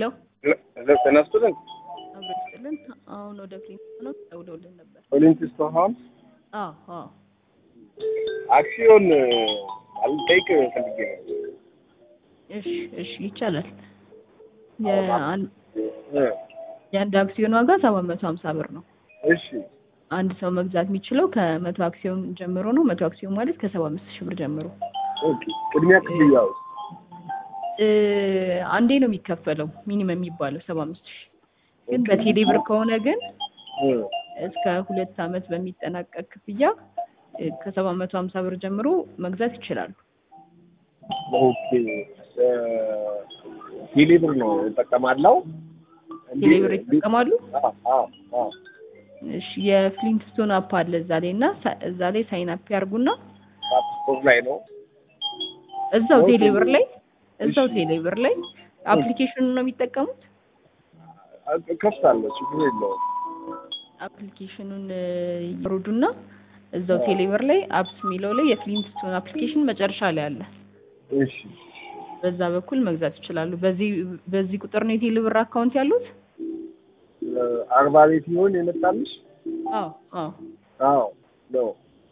ሄሎ ጤና ይስጥልን። አብሮ ይስጥልን። አሁን ወደ ክሊኒክ ነው ደውለውልን ነበር። ኦሊምፒስ ሆም አዎ አዎ አክሲዮን አልጠይቅ ፈልጌ ነው። እሺ እሺ ይቻላል። የአንድ እ የአንድ አክሲዮን ዋጋ ሰባት መቶ ሀምሳ ብር ነው። እሺ አንድ ሰው መግዛት የሚችለው ከመቶ አክሲዮን ጀምሮ ነው። መቶ አክሲዮን ማለት ከሰባ አምስት ሺህ ብር ጀምሮ ኦኬ። ቅድሚያ ክፍያው እ አንዴ ነው የሚከፈለው ሚኒመም የሚባለው ሰባ አምስት ሺህ ግን በቴሌ ብር ከሆነ ግን እ እስከ ሁለት ዓመት በሚጠናቀቅ ክፍያ እ ከሰባት መቶ ሀምሳ ብር ጀምሮ መግዛት ይችላሉ። ኦኬ እ ቴሌብር ነው እጠቀማለሁ። ቴሌ ብር ይጠቀማሉ። አዎ አዎ አዎ እሺ የፍሊንትስቶን አፕ አለ እዛ ላይ እና ሳ- እዛ ላይ ሳይን አፕ ያርጉና ላፕቶፕ ላይ ነው። እዛው ኦኬ። ቴሌ ብር ላይ እዛው እሺ። ቴሌ ብር ላይ አፕሊኬሽኑን ነው የሚጠቀሙት። ከፍታለሁ፣ ችግር የለውም። አፕሊኬሽኑን እ ይወርዱና እዛው ቴሌ ብር ላይ አፕስ የሚለው ላይ የፍሊንትስቶን አፕሊኬሽን መጨረሻ ላይ አለ። እሺ በዛ በኩል መግዛት ይችላሉ። በዚህ በዚህ ቁጥር ነው የቴሌ ብር አካውንት ያሉት? እ አርባ ቤት ይሆን የመጣልሽ? አዎ አዎ አዎ ነው።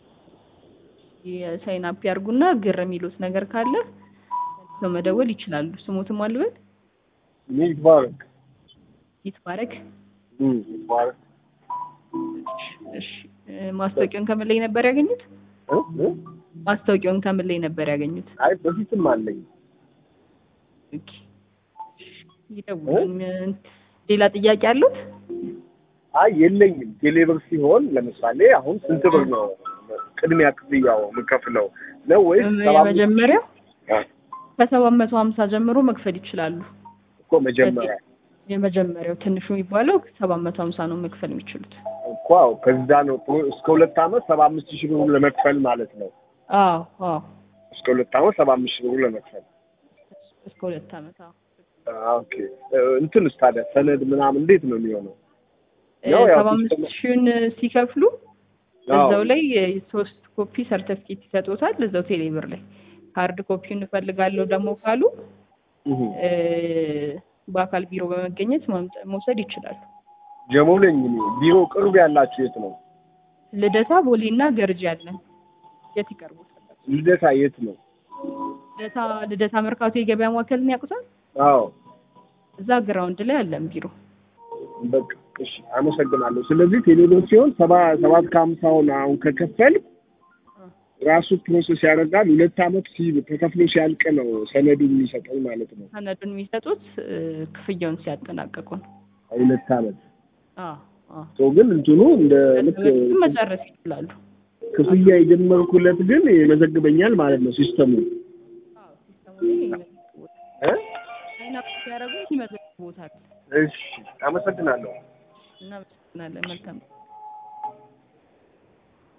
የሳይን አፕ ያርጉና ግር የሚሉት ነገር ካለ ሰው መደወል ይችላሉ። ስሙትም አልበል ይትባረክ ይትባረክ። እም ይትባረክ እሺ እ ማስታወቂያውን ከምን ላይ ነበር ያገኙት? እ እ ማስታወቂያውን ከምን ላይ ነበር ያገኙት? አይ በፊትም አለኝ። ኦኬ ይደውሉን። ሌላ ጥያቄ አሉት? አይ የለኝም። ቴሌብር ሲሆን ለምሳሌ አሁን ስንት ብር ነው ቅድሚያ ክፍያው የምከፍለው ነው ወይስ ሰባ አምስት የመጀመሪያው አ፣ ከሰባት መቶ ሀምሳ ጀምሮ መክፈል ይችላሉ። እኮ መጀመሪያ የመጀመሪያው ትንሹ የሚባለው ሰባት መቶ ሀምሳ ነው መክፈል የሚችሉት። እኮ አዎ፣ ከዛ ነው ፕሮ- እስከ ሁለት ዓመት ሰባ አምስት ሺህ ብሩ ለመክፈል ማለት ነው። አዎ አዎ እስከ ሁለት ዓመት ሰባ አምስት ሺህ ብሩ ለመክፈል እስከ ሁለት ዓመት አዎ። አ፣ ኦኬ እ፣ እንትንስ ታዲያ ሰነድ ምናምን እንዴት ነው የሚሆነው? እ ያው ያው ሰባ አምስት ሲስተም- ሺውን ሲከፍሉ አዎ። እዛው ላይ ሶስት ኮፒ ሰርተፍኬት ይሰጡታል። እዛው ቴሌ ብር ላይ ሃርድ ኮፒውን እፈልጋለሁ ደግሞ ካሉ እህ፣ እ በአካል ቢሮ በመገኘት ማምጣ- መውሰድ ይችላሉ። ጀሞ ነኝ እኔ። ቢሮ ቅርብ ያላችሁ የት ነው? ልደታ፣ ቦሌና ገርጂ አለን። የት ይቀርቡታል? ልደታ የት ነው? ልደታ ልደታ መርካቶ የገበያ ማዕከልን ያውቁታል? አዎ እዛ ግራውንድ ላይ አለን ቢሮ። በቃ እሺ፣ አመሰግናለሁ። ስለዚህ ቴሌብር ሲሆን ሰባ ሰባት ከሀምሳውን አሁን ከከፈል ራሱ ፕሮሰስ ያደርጋል። ሁለት ዓመት ሲ- ተከፍሎ ሲያልቅ ነው ሰነዱን የሚሰጠኝ ማለት ነው። ሰነዱን የሚሰጡት እ ክፍያውን ሲያጠናቀቁ ነው። ሁለት ዓመት አዎ አዎ። ሰው ግን እንትኑ እንደ ልክ በፊትም መጨረስ ይችላሉ። ክፍያ የጀመርኩለት ግን ይመዘግበኛል ማለት ነው ሲስተሙ አዎ ሲስተሙ ላይ ይመዘግቦታል። እ ሳይን አፕ ሲያደርጉ ይመዘግቦታል። እሺ አመሰግናለሁ። እናመሰግናለን። መልካም